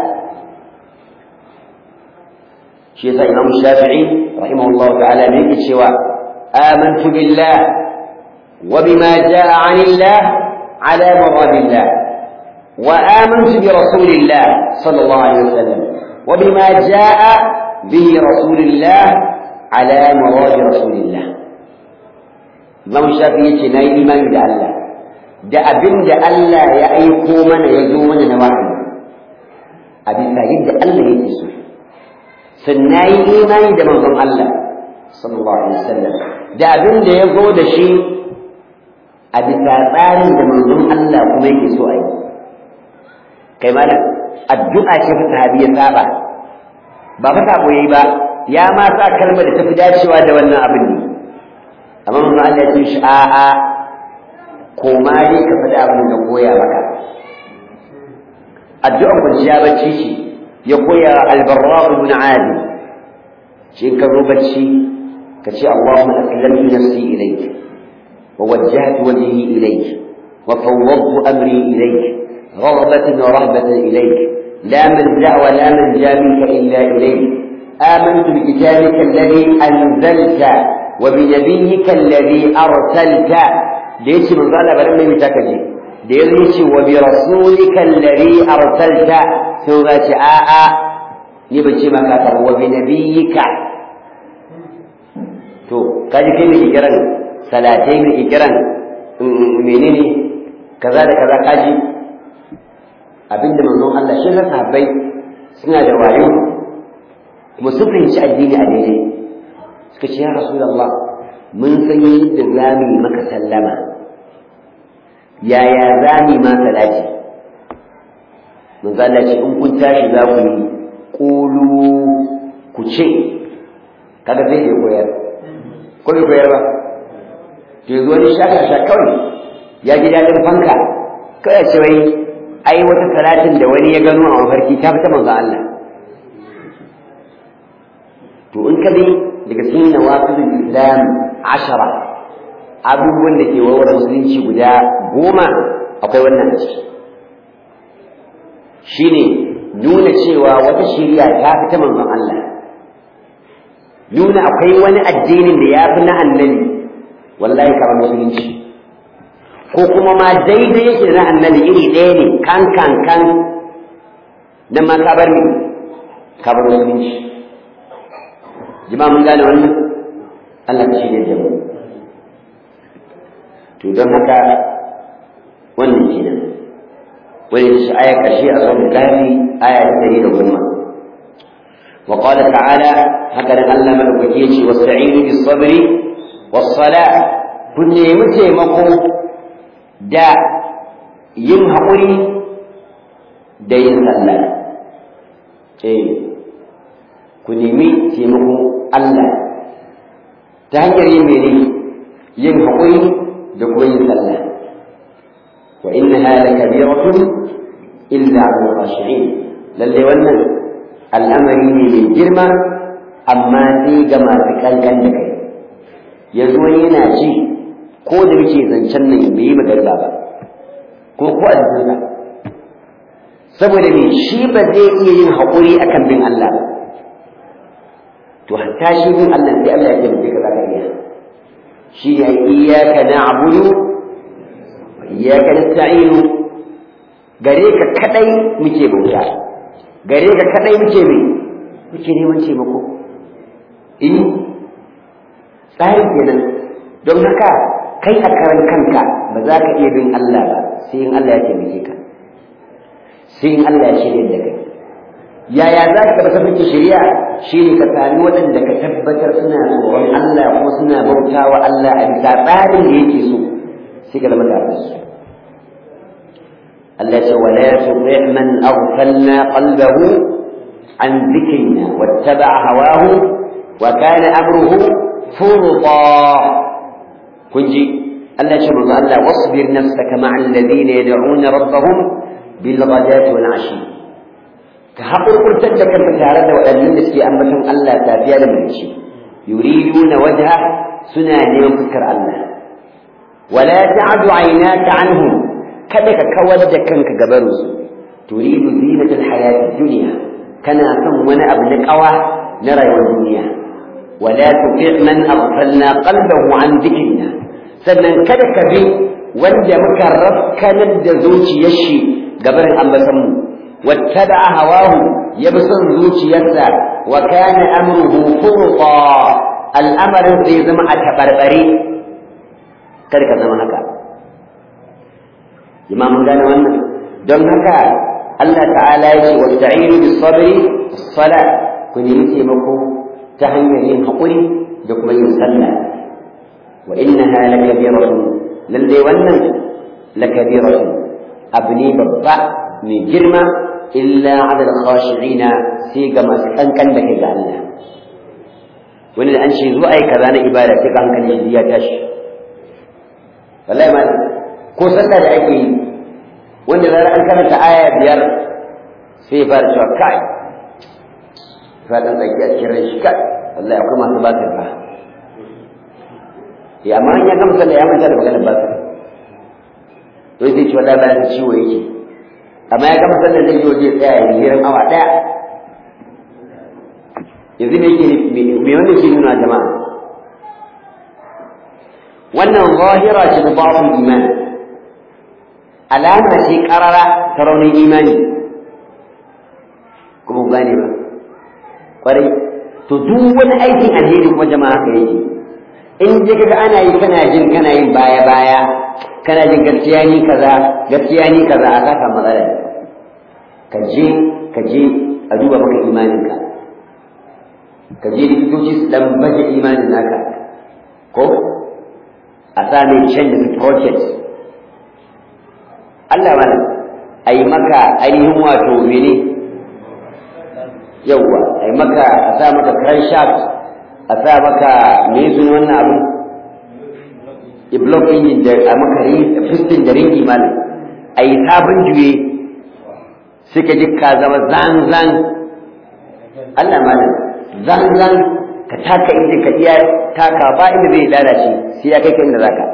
[SPEAKER 1] shi yasa Imam Shafi'i rahimahullahu ta'ala ne yake cewa amantu billah wa bima jaa 'anillah ala maradillah wa amantu bi rasulillah sallallahu alaihi wasallam wa bima jaa bihi rasulillah ala marad rasulillah Imam Shafi'i yace nayi imani da Allah da abin da Allah ya aiko mana ya zo mana na wahayi a bisa yadda Allah yake so sannan yi imani da manzon Allah sallallahu alaihi wasallam da abin da ya zo da shi a bisa tsarin da manzon Allah kuma yake so a yi kai malam addu'a ce fa sahabi ya saba ba fa sabo yayi ba ya ma sa kalmar da tafi dacewa da wannan abin ne amma manzon Allah ya ce shi a'a koma dai ka faɗi abin da koya maka addu'ar kwanciya bacci ce ya koya albarra ibn adi shi ka zo bacci ka ce Allahumma aslamtu nafsi ilayk wa wajjahtu wajhi ilayk wa fawwadtu amri ilayk رغبة ورهبة إليك لا ملجأ ولا منجا منك إلا إليك آمنت بكتابك الذي أنزلت وبنبيك الذي أرسلت da yace manzo Allah bari mai mita kaje da yazo yace wa bi rasulika alladhi arsalta sai ga ce a a ni bace maka ka wa bi nabiyyika to kaji kai mai kiran salatai mai kiran menene kaza da kaza kaji abinda manzon Allah shi ga sahabbai suna da wayo kuma su fahimci addini a daidai suka ce ya rasulullah mun san yadda za mu yi maka sallama yaya za mu yi ma salati mun zalla ce in kun tashi za ku yi ƙulu ku ce kaga zai iya koyar ko bai koyar ba to yanzu wani shaka sha kawai ya ji daɗin fanka kawai ce wai ai wata salatin da wani ya gano a mafarki ta fita manzo Allah to in ka bi daga cikin nawaqidul islam ashara abubuwan da ke warware musulunci guda goma akwai wannan a ciki shine nuna cewa wata shari'a ta fi ta manzon Allah nuna akwai wani addinin da ya fi na annabi wallahi kamar musulunci ko kuma ma daidai yake na annabi iri ɗaya ne kan kan kan nan ma ka bar ni ka bar musulunci jama'a mun gane wannan Allah ka shirya da mu to don haka wannan kenan wani shi aya karshe a sauran gari aya ta dari da goma wa qala ta'ala haka nan Allah madaukake yace wasta'inu bis sabri was sala kun nemi taimako da yin haƙuri da yin sallah eh ku nemi taimako Allah ta hanyar yin mene yin haƙuri da kuma yin sallah wa innaha lakabiratun illa 'ala al-khashi'in lalle wannan al'amari ne mai girma amma sai ga masu kankan da kai yanzu wani yana ji ko da muke zancen nan bai yi magana ba ko ko a jikinsa saboda me shi ba zai iya yin haƙuri akan bin Allah ba to hatta shi bin Allah sai Allah ya taimake ka zaka iya shi ne iyyaka na'budu wa iyyaka nasta'in gare ka kadai muke bauta gare ka kadai muke mai muke neman taimako eh tsari kenan don haka kai a karan kanka ba za ka iya bin Allah ba sai in Allah ya taimake ka sai in Allah ya shirya da kai yaya za ka ba tafi shari'a shi ne ka sami waɗanda ka tabbatar suna tsoron Allah kuma suna bauta wa Allah a bisa tsarin da yake so sai ka zama tare da su Allah ce wala tuti man aghfalna qalbahu an dhikrina wattaba'a hawahu wa kana amruhu furta kun ji Allah ce manzo Allah wasbir nafsaka ma'a alladhina yad'una rabbahum bil ghadati wal 'ashi ka haƙurƙurtar da kanka tare da waɗannan da suke ambaton Allah safiya da mace yuriduna wajha suna neman fuskar Allah wala ta'du aynaka anhum kada ka kawar da kanka gabarin su turidu zinatal hayati dunya kana son wani abu na kawa na rayuwar duniya wala tuti' man aghfalna qalbahu an dhikrina sannan kada ka bi wanda muka rafkanar da zuciyar shi gabarin ambaton mu واتبع هواه يبصر زوج يسا وكان أمره فرطا الأمر في زمع تبربري كذلك زمع هكا إمام قال وانا دون هكا الله تعالى يقول واستعينوا بالصبر الصلاة كن يمسي مكو تهنيين حقوري دكما يسلى وإنها لكبيرة للي ونن لكبيرة أبني ببا من جرمة إلا على الخاشعين سيقا ما سكنكن لك إذا الله وإن أنشي زوأي كذا إبادة سيقا هنكن يجديا تاش والله ما ko sallah da ake yi wanda zara an karanta aya biyar sai fara cewa kai fatan tsaki a cikin rai shi kai wallahi akwai masu ba fa ya amma in ya gama sallah ya manta da maganar ba to sai ce wallahi bayan ciwo yake amma ya gama sallar zai yi waje tsaya ya hirin awa ɗaya yanzu me yake me wanda ke nuna jama'a wannan zahira ce da babu iman alama ce karara ta raunin imani kuma ku gane ba kwarai to duk wani aikin alheri kuma jama'a haka yake in je kaga ana yi kana jin kana yin baya baya kana jin gaskiya ni kaza gaskiya ni kaza a saka matsala ka je ka je a duba maka imaninka ka je likitoci su dan baje imanin naka ko a sa mai can da project Allah mana a yi maka ainihin wato mene yauwa a yi maka a sa maka crankshaft a sa maka me sun wannan abu iblock ɗin da a maka fistin da ringi malam a yi sabon juye suka ji ka zama zan-zan Allah malam zan-zan ka taka inda ka iya taka ba inda zai lalace sai ya kai ka inda zaka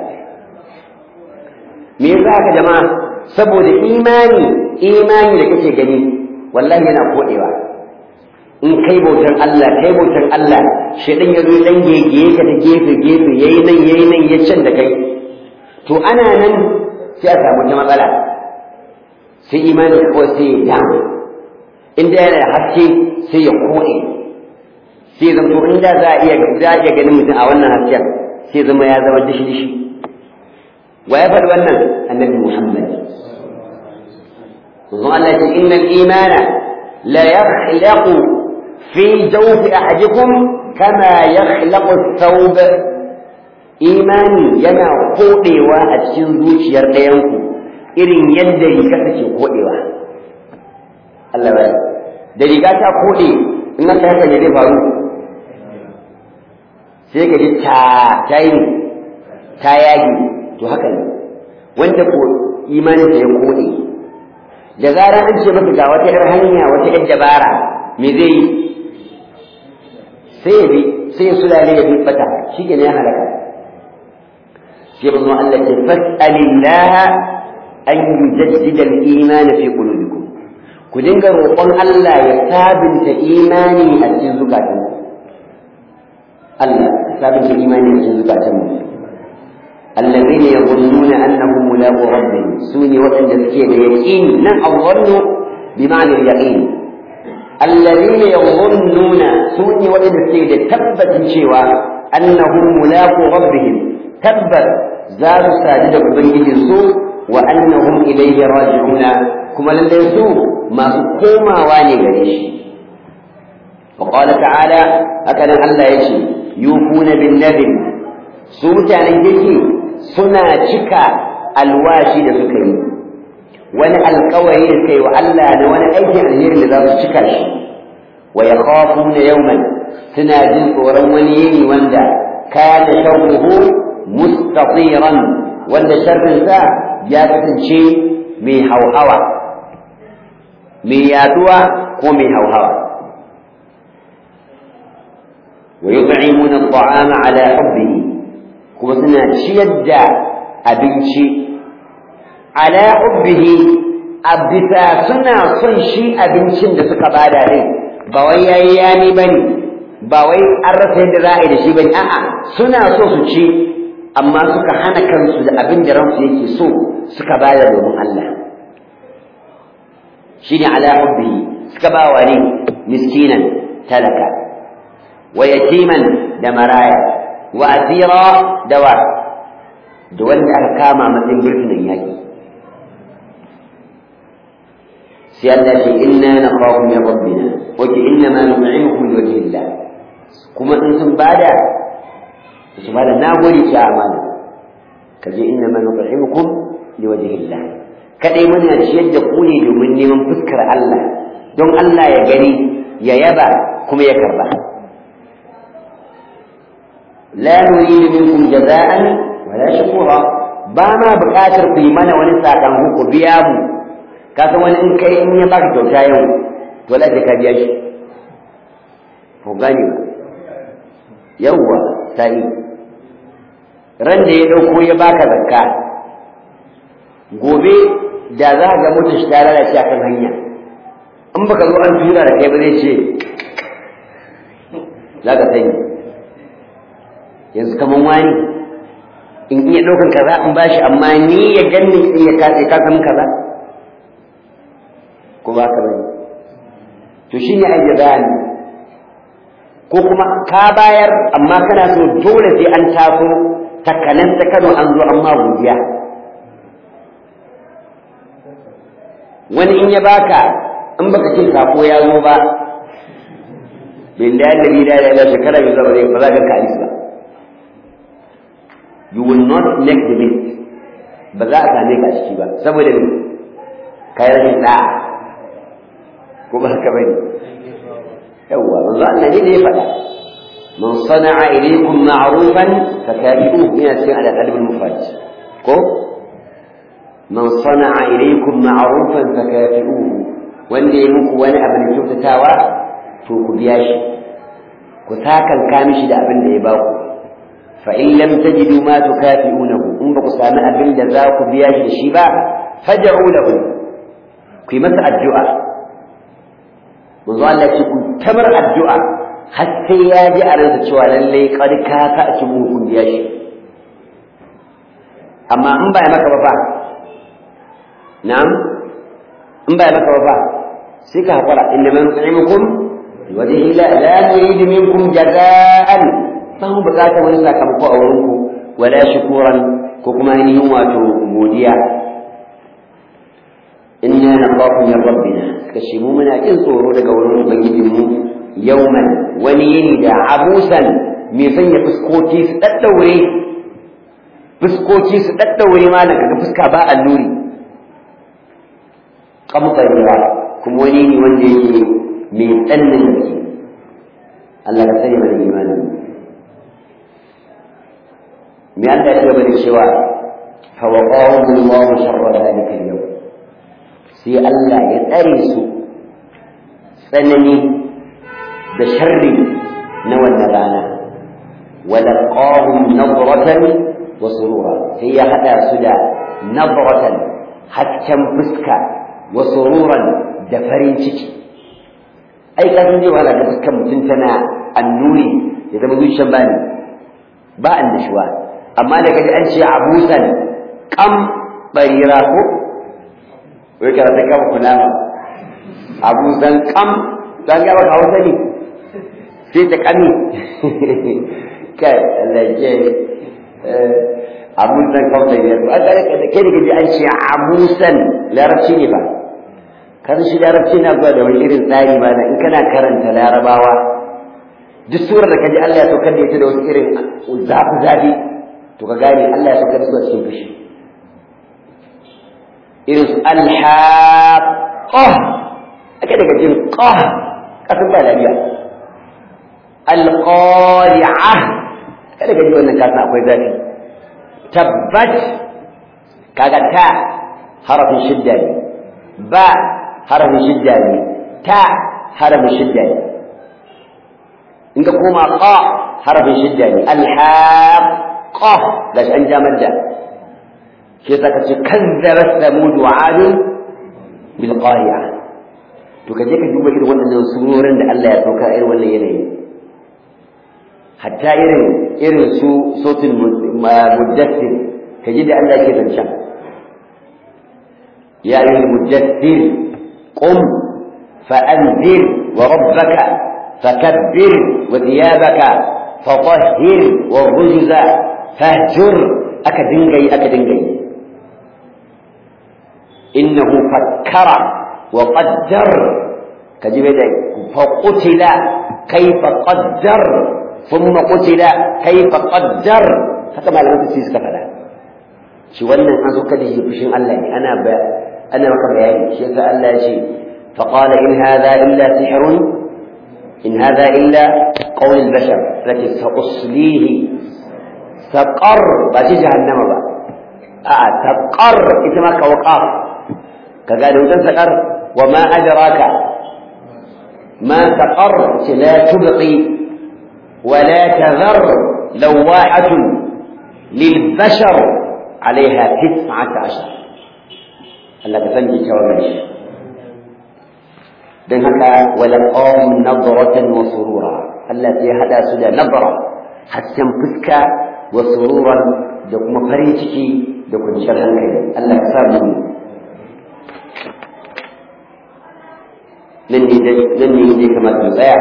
[SPEAKER 1] me yasa haka jama'a saboda imani imani da kake gani wallahi yana kodewa in kai bautan Allah kai bautan Allah shedan ya zo dan gegeye ka ta gefe gefe yayi nan yayi nan ya can da kai to ana nan sai a samu ta matsala sai imani kawai sai ya damu inda yana da haske sai ya kode sai zama to inda za a iya za a iya ganin mutum a wannan hasken sai zama ya zama dishi dishi wa ya faɗi wannan annabi Muhammad Manzon Allah ya ce innal imana la yakhlaqu fi jawfi ahadikum kama yakhlaqu thawb imani yana kodewa a cikin zuciyar ɗayanku irin yadda riga take kodewa Allah ya da riga ta kode in aka haka ne zai faru sai ka ji ta ta yi ta yagi to haka ne wanda ko imanin ya kode da zarar an ce maka ga wata yar hanya wata yar dabara me zai yi sai ya bi sai ya sulale ya bi bata shi ke ne ya halaka sai ba zuwa Allah ce fas'alillah an yujaddida al-iman fi qulubikum ku dinga roƙon Allah ya sabunta imani a cikin zukatanku Allah sabunta imani a cikin zukatanmu الذين يظنون أنهم ملاقو ربهم سوني وأن تذكير يقين نعم الظن بمعنى اليقين الذين يظنون سوني وأن تذكير تبت شوى أنهم ملاقو ربهم تبت زاد ساجد بنجد السوء وأنهم إليه راجعون كما لليسوء ما سكوما واني قريش وقال تعالى هكذا الله يشي يوفون بالنذر سوء يجي suna cika alwashi da suka yi wani alkawari da suka yi wa Allah da wani aikin alheri da za su cika shi wa yakhafuna yawman suna jin tsoron wani yini wanda kana sharruhu mustatiran wanda sharrin sa ya kasance mai hauhawa mai yaduwa ko mai hauhawa wa yut'imuna at'ama ala hubbihi kuma suna ciyar da abinci ala hubbihi a bisa suna son shi abincin da suka bada ne ba wai yayi yani bane ba wai an rasa yadda za a yi da shi bane a'a suna so su ci amma suka hana kansu da abin da ransu yake so suka bada domin Allah shine ala hubbihi suka ba wa ne miskinan talaka wa yatiman da maraya wa asira da wa da wanda aka kama matsayin burtunan yaki sai Allah ce inna nakhafu min rabbina wa inna ma nut'imukum li wajhi Allah kuma in sun bada su bada nagode ki amana kaje inna ma nut'imukum li wajhi Allah kadai muna ciyar da ku ne domin neman fuskar Allah don Allah ya gani ya yaba kuma ya karba la nuridu minkum jaza'an wala shukura ba ma buƙatar ku yi mana wani sakamako ku biya mu ka san wani in kai in ya baka kyauta yau to la ka biya shi ko gani ba yawwa sai ran da ya dauko ya baka zakka gobe da za ga mutum shi ta lalace akan hanya in baka zo an tura da kai ba zai ce za ka sani yanzu kaman wani in iya ɗaukan kaza in bashi amma ni ya ganni in ya katse ka san kaza ko ba ka bane to shine ajzani ko kuma ka bayar amma kana so dole sai an taso takalan ta Kano an zo amma godiya wani in ya baka in baka ce sako ya zo ba bin da yadda da ya shekara bai zama ba za ka ka ba you will not make the list ba za a same ka ciki ba saboda me kai rashin da'a ko ba haka bane yawwa manzo Allah ne da ya faɗa man sana'a ilaykum ma'rufan fakafi'uhu yana cikin al-adab al-mufrad ko man sana'a ilaykum ma'rufan fakafi'uhu wanda ya muku wani abu da kyautatawa to ku biya shi ku takanka mishi da abin da ya baku fa in lam tajidu ma tukafi'unahu in ba ku sami abin da za ku biya shi da shi ba fad'u lahu ku yi masa addu'a manzo Allah ce ku tamar addu'a har sai ya ji a ransa cewa lalle qad ka ka ci mu kun biya shi amma in ba ya maka ba fa na'am in ba ya maka ba fa sai ka hakura inna man nu'imukum wajhi la la nuridu minkum jaza'an ba mu bukatar wani sakamako a wurinku wala shukuran ko kuma ainihin wato godiya inna nakhafu min rabbina kashi mu muna jin tsoro daga wurin ubangijin mu yawman wani yini da abusan mai sanya fuskoki su daddaure fuskoki su daddaure malam kaga fuska ba alluri kamtsariya kuma wani ne wanda yake mai tsannin gaske Allah ka sani mana imanin me Allah ya gaba da cewa fa waqahu Allah sharra dhalika al-yawm sai Allah ya tsare su tsanani da sharri na wannan rana walaqahum nadratan wa surura sai ya hada su da nadratan hakkan fuska wa sururan da farin ciki ai ka san zai wahala ga fuskan mutum tana annuri ya zama zuciyar bani ba annashuwa amma da kaji an ce abusan kam barira ko wai kana ta kama kunama abusan kam dan ga baka hausa ne sai ta kami kai Allah ya abusan kam da ya ba ga kai da kaji an ce abusan larabci ne ba kan shi larabci na zuwa da wani irin tsari ba in kana karanta larabawa duk surar da kaji Allah ya saukar da ita da wasu irin zafi zafi to ka gane Allah ya saukar da su a cikin fushi irin su alhaqah ake daga jin qah kasan ba lafiya alqari'ah kada daga ji wannan kasan akwai zafi tabbat kaga ta harafin shidda ne ba harafin shidda ne ta harafin shidda ne in ka koma qa harafin shidda ne alhaqa gashi an ja madda shi yasa ka ce kazzabat samud wa ad bil qari'a to ka je ka duba irin wannan surorin da Allah ya sauka irin wannan yanayi hatta irin irin su sautin muddassir ka ji da Allah ke zancen ya yi muddassir qum fa'anzir wa rabbaka fakabbir wa thiyabaka fatahhir wa rujza fahjur aka dinga yi aka dinga yi innahu fakkara wa qaddar ka ji da fa qutila kayfa qaddar ثم قتل كيف قدر haka malaman tafsir suka faɗa shi wannan an zo kada shi fushin Allah ne ana ba ana maka bayani shi yasa Allah ya ce fa qala in hadha illa sihrun in hadha illa qawl al-bashar lati sa'uslihi saqar ba ji jahannama ba a saqar ita ma ka waqaf kaga da wutan saqar wa ma adraka ma saqar la tubqi ولا تذر لواحة للبشر عليها تسعة عشر الله تفنجي كوامش dan haka walaqahum nadratan wa surura Allah sai hada su da nabra hasken fuska wa sururan da kuma farin ciki da kwanciyar hankali Allah ka samu nan ne nan ne ne kamar mu tsaya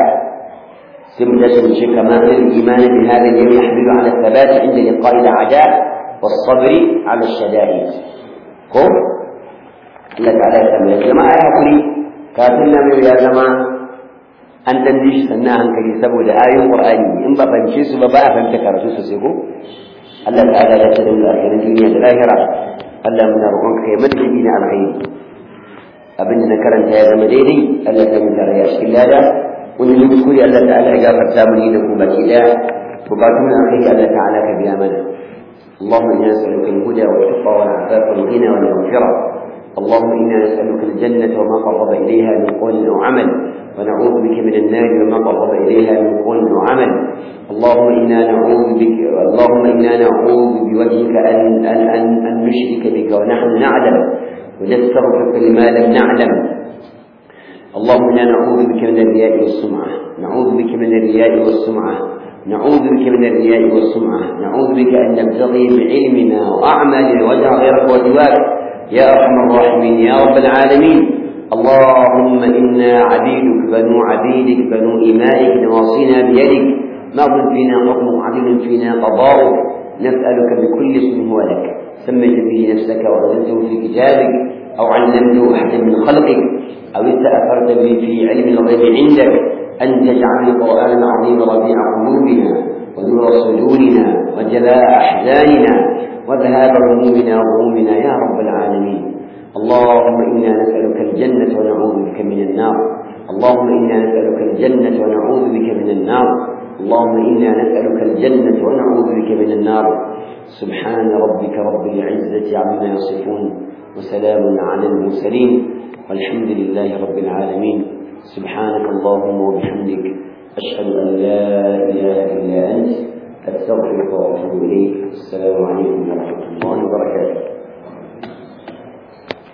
[SPEAKER 1] سمدة كمال الإيمان بهذا اليوم يحمل على الثبات عند لقاء الأعداء والصبر على الشدائد ko Allah ta'ala ya tambaya jama'a ya hakuri kafin nan ya zama an dan shi sannan hankali saboda ayoyin Qur'ani in ba fahimce su ba ba a fahimta karatu sosai ko Allah ta'ala ya tsare mu akhirin duniya da lahira Allah muna roƙon ka ya madadi na alkhairi abin da na karanta ya zama daidai Allah ta mun tarayya cikin lada wani ne kuskure Allah ta'ala ya gafarta mu ni da ku baki daya bukatun alkhairi Allah ta'ala ka biya mana اللهم انا نسالك الهدى والتقى والعفاف والغنى والمغفره اللهم انا نسالك الجنه وما قرب اليها من قول او عمل ونعوذ بك من النار وما قرب اليها من قول او عمل اللهم انا نعوذ بك اللهم انا نعوذ بوجهك ان ان ان, أن نشرك بك ونحن نعلم ونستغفرك لما لم نعلم اللهم انا نعوذ بك من الرياء والسمعه نعوذ بك من الرياء والسمعه نعوذ بك من الرياء والسمعة نعوذ بك أن نبتغي بعلمنا وأعمالنا وجه غيرك وسواك يا أرحم الراحمين يا رب العالمين اللهم إنا عبيدك بنو عبيدك بنو إمائك نواصينا بيدك ماض فينا حكم عدل فينا قضاؤك نسألك بكل اسم هو لك سميت به نفسك وأنزلته في كتابك أو علمته أحدا من خلقك أو استأثرت به في علم الغيب عندك أن تجعل القرآن العظيم ربيع قلوبنا ونور صدورنا وجلاء أحزاننا وذهاب همومنا وغمومنا يا رب العالمين اللهم إنا نسألك الجنة ونعوذ بك من النار اللهم إنا نسألك الجنة ونعوذ بك من النار اللهم إنا نسألك الجنة ونعوذ بك من النار سبحان ربك رب العزة عما يصفون وسلام على المرسلين والحمد لله رب العالمين سبحانك اللهم وبحمدك أشهد أن لا إله إلا أنت أستغفرك وأتوب إليك السلام عليكم ورحمة الله وبركاته